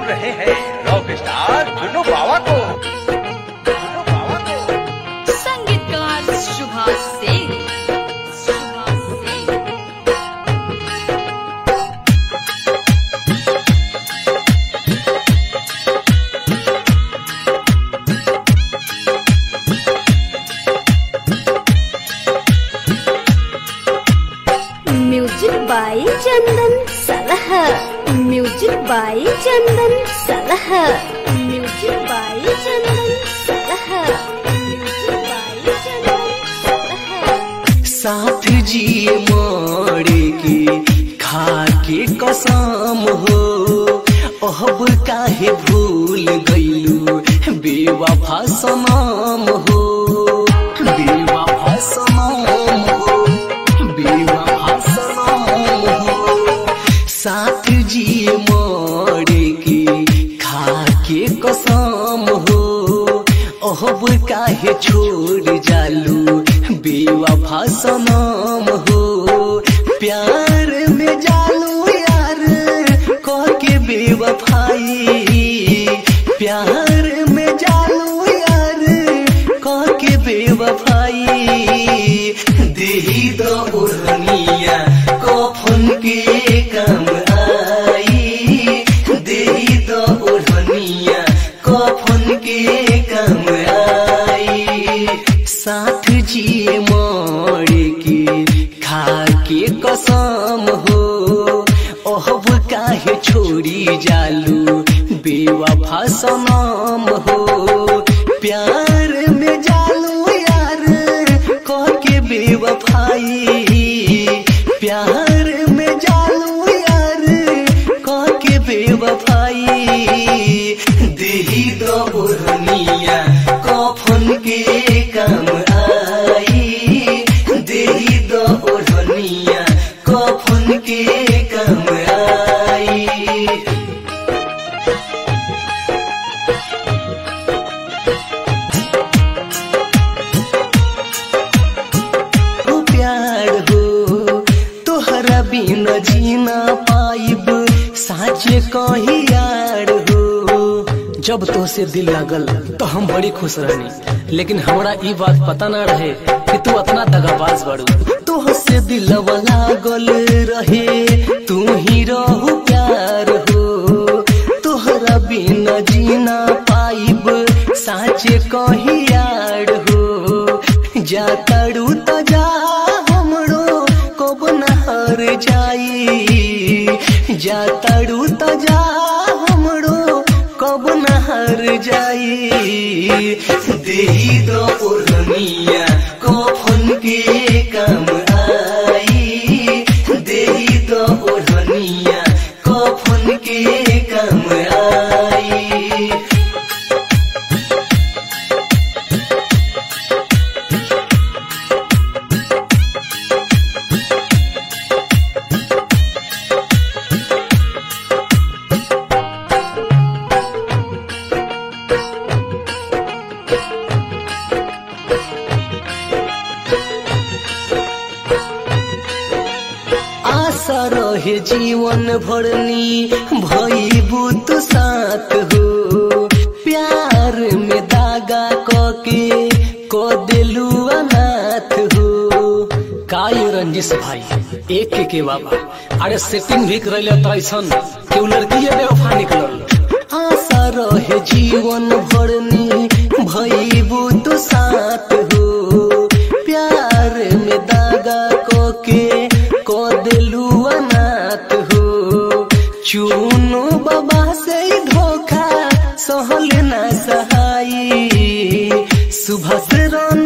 सुन रहे हैं रॉक स्टार चुन्नू बाबा को चुन्नू बाबा को संगीतकार Subhash Singh Subhash Singh music by Chandan Salah music by Chandan Salah music by Chandan Salah music by Chandan Salah साथ जिए मोड़े की खा के कसम हो अब काहे भूल गईलू बेवफा सनम हो बेवफा सनम हो बेवफा सनम हो साथ जिए मोड़े की खा के कसम हो अब काहे छोड़ जालू बेवफा सनम हो प्यार में जालू यार कह के बेवफाई प्यार में जालू यार कह के बेवफाई देही दो ओढ़निया कफन के काम आई देही दो ओढ़निया कफन के काम आई साथ जिए मोड़े की खा के कसम हो ओहब काहे छोड़ी जालू बेवफा सनम हो प्यार में जालू यार कह के बेवफाई प्यार में जालू यार कह के बेवफाई देही दो ओढ़निया कफन के काम आई देही दो ओढ़निया कफन के काम आई हो प्यार हो तोहरा बिना जीना पाइब साचे कही यार हो जब तोसे दिल लगल तो हम बड़ी खुश रहनी लेकिन हमरा ई बात पता ना रहे कि तू अतना दगाबाज बड़ू तोहसे दिल लागल रहे तू ही रहू प्यार हो तोहरा बिना जीना पाइब साचे कही यार हो जा तड़ू तो जा हमरो कब नहर जाई जा तड़ू तो जा हमरो कब नहर जाई देही दो ओढ़निया कफन के काम आई देही दो ओढ़निया कफन के काम आई आशा रहे जीवन भरनी भईबू तू साथ हो प्यार में दागा कके को दिलू अनाथ हो काई रंजिश भाई एक के के बाबा अरे सेटिंग भी करैले त ऐसन कि उ लड़की बेवफा निकलल आशा रहे जीवन भरनी भईबू तू साथ हो प्यार में दागा कोके को दिलू अनाथ हो चुनो बाबा से ही धोखा सहल ना सहाई सुबह से रन